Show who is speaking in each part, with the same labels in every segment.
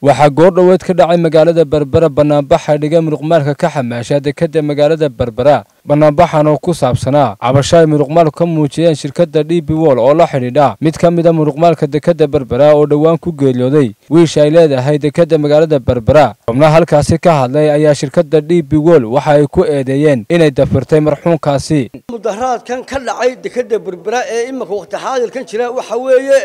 Speaker 1: waxaa goordhoweed ka dhacay magaalada berbera banaanbaxa dhiga muruqmaalka ka xamaasha dekada magaalada berbera banaanbaxan oo ku saabsanaa cabasho ay muruqmaalku ka muujiyeen shirkadda d b wol oo la xidhiidha mid ka mida muruqmaalka dekada berbera oo dhowaan ku geeriyooday wiish ay leedahay dekada magaalada berbera xubnaha halkaasi ka hadlay ayaa shirkadda d b wol waxa ay ku eedeeyeen inay dafirtay marxuunkaasi
Speaker 2: mudaharaadkan ka dhacay dekada berbera ee iminka waqti xaadirkan jira waxa weeye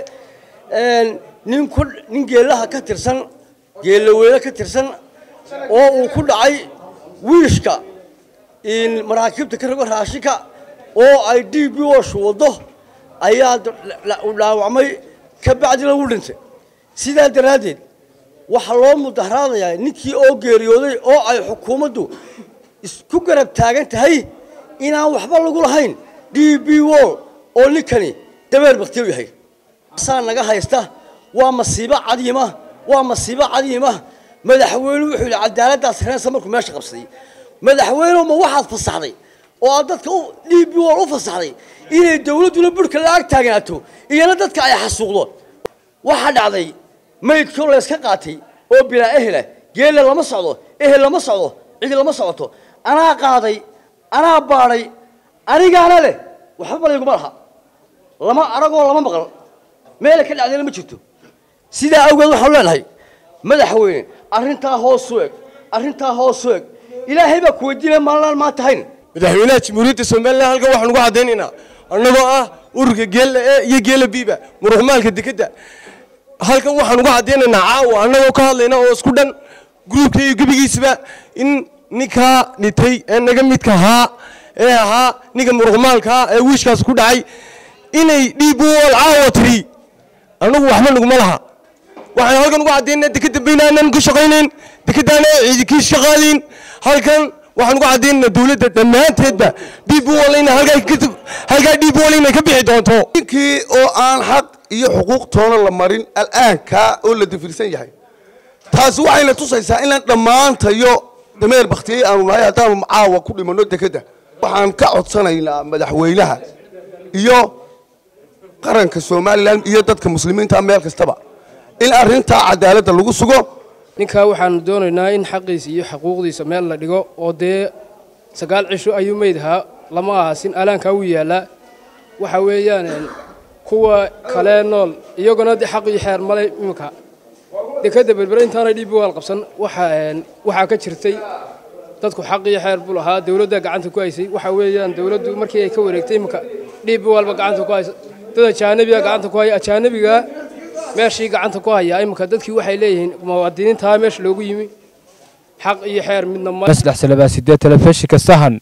Speaker 2: nin ku nin geelaha ka tirsan geelaweyne ka tirsan oo uu ku dhacay wiishka maraakiibta ka rogo raashinka oo ay d b osh waddo ayaa dhaawacmay ka bacdina wuu dhintay sidaa daraaddeed waxaa loo mudaharaadayaa ninkii oo geeriyooday oo ay xukuumaddu isku garab taagan tahay inaan waxba lagu lahayn d b wol oo ninkani dabeer baktiyo yahay saa naga haysta waa masiibo cadiima waa masiibo cadiima madaxweynuhu wuxuu yidhi cadaaladdaas reensa markuu meesha qabsaday madaxweynuhu ma waxaad fasaxday oo aad dadka d b wol u fasaxday inay dawladduna burhka la ag taagnaato iyana dadka ay xasuuqdo waxaa dhacday maydkii oo layska qaatay oo bilaa ehela geelle lama socdo ehel lama socdo cidi lama socoto anaa qaaday anaa baadhay anigaana leh waxba balayguma laha lama aragoo lama maqal meela ka dhacdayna ma jirto sidaa awgeed waxaanu leenahay madaxweyne arrintaa hoos u eg arrintaa hoos u eg ilaahay baa ku weydiinaya maalinaan maanta hayn
Speaker 3: madaxweynaha jamhuuriyadda somalilan halkan waxaan ugu caddaynaynaa annagoo ah ururka geella e iyo geela biiba muruxmaalka dekadda halkan waxaan ugu caddaynaynaa caawa annagoo ka hadlayna oo isku dhan gruubka iyo gebigiisaba in ninkaa dhitay ee naga midka ahaa ee ahaa ninka muruqmaalkaa ee wiishkaas ku dhacay inay dhiib wol caawa tiri annagu waxba naguma laha waxaan halkan ugu caddaynaa dekadda baynaanan ku shaqaynayn dekadaana ciidinkii shaqaalayn halkan waxaan ugu caddaynaa dawladda dhammaanteedba dhiib wolina halkaa dhiib wol inay ka bixi doonto
Speaker 4: ninkii oo aan xaq iyo xuquuq toona la marin al'aankaa oo la dafirsan yahay taasi waxayna tusaysaa inaan dhammaantayo dameer bakhtiyey aanu nahay haddaanu caawa ku dhimanno dekadda waxaan ka codsanaynaa madaxweynaha iyo qaranka somalilan iyo dadka muslimiinta meel kastaba in arrintaa cadaaladda lagu sugo
Speaker 5: ninkaa waxaanu doonaynaa in xaqiisa iyo xuquuqdiisa meel la dhigo oo dee sagaal cisho ayuu meydhaa lama ahasin alaankaa wuu yaallaa waxa weeyaan kuwa kalee nool iyaguna de xaq iyo xeer male iminka dekadda berbere intaanay dhiibi waal qabsan waxaa ka jirtay dadku xaq iyo xeer buu lahaa dawladdaa gacanta ku haysay waxa weeyaan dawladdu markii ay ka wareegtay iminka dhiibi waalba gacanta ku haysa dad ajaanabiga gacanta ku haya ajaanabiga meeshii gacanta ku haya iminka dadkii waxay leeyihiin muwaadiniintaa meesha loogu yimi xaq iyo xeer midna
Speaker 1: maslax salabaaside telefishinka sahan